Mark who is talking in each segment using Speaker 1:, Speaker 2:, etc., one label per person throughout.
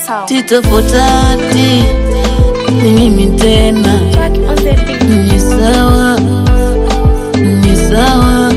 Speaker 1: sound.
Speaker 2: Tito Potati ni mimi tena,
Speaker 1: Track on the beat.
Speaker 2: ni sawa, ni sawa.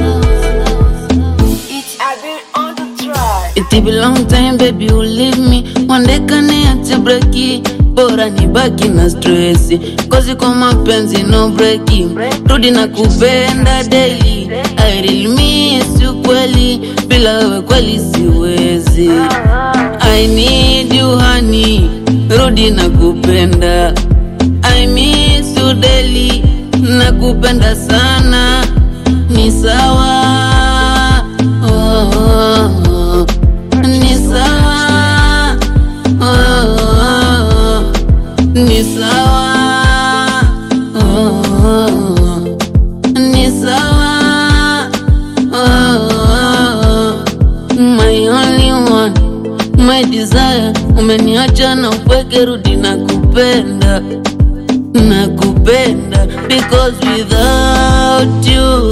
Speaker 1: I've been on the track.
Speaker 2: It be long time baby you leave me One day kaniache breki Bora nibaki na stress Kozi kwa mapenzi no breki Rudi na kupenda daily I really miss you kweli Bila wewe kweli siwezi I need you honey Rudi na kupenda I miss you daily Nakupenda sana Ni sawa oh, oh, oh. Ni sawa oh, oh, oh. Ni sawa oh, oh, oh. Ni sawa oh, oh, oh. My only one my desire umeniacha na upweke rudi na kupenda nakupenda because without you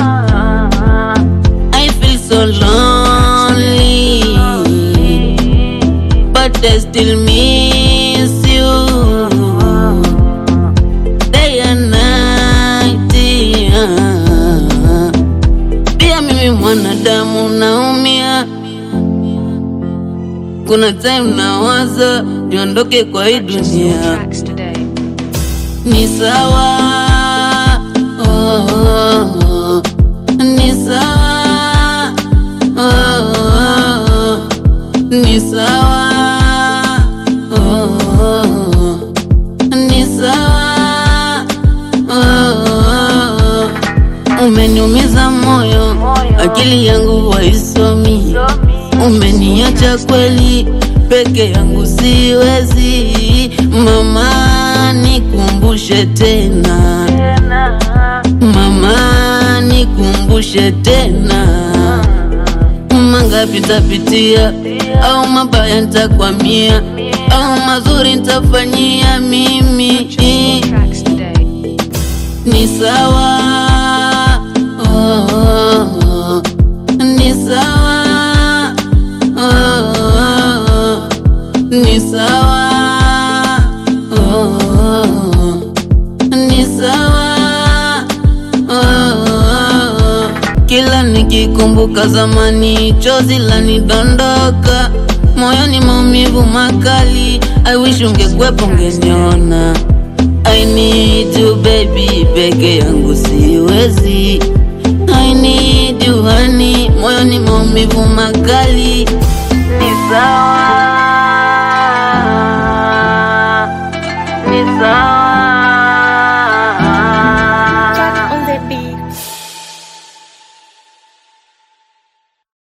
Speaker 2: I feel so lonely but I still miss you day and night yeah. pia mimi mwanadamu naumia kuna time nawaza niondoke kwa hii dunia
Speaker 1: Tracks today.
Speaker 2: ni sawa oh, oh, oh. ni sawa oh, oh, oh. ni sawa oh, oh, oh. ni sawa oh, oh, oh. umeniumiza moyo akili yangu waisomi umeniacha kweli peke yangu siwezi mama nikumbushe tena mama nikumbushe tena mangapi tapitia au mabaya ntakwamia au mazuri ntafanyia mimi
Speaker 1: Tracks today.
Speaker 2: ni sawa oh, oh, oh. ni sawa oh, oh, oh. ni sawa oh, oh, oh. ni sawa oh, oh, oh. kila nikikumbuka zamani chozi lanidondoka moyoni maumivu makali I wish ungekwepo ungeniona I need you baby, peke yangu siwezi. I need you honey, moyoni maumivu makali. Ni sawa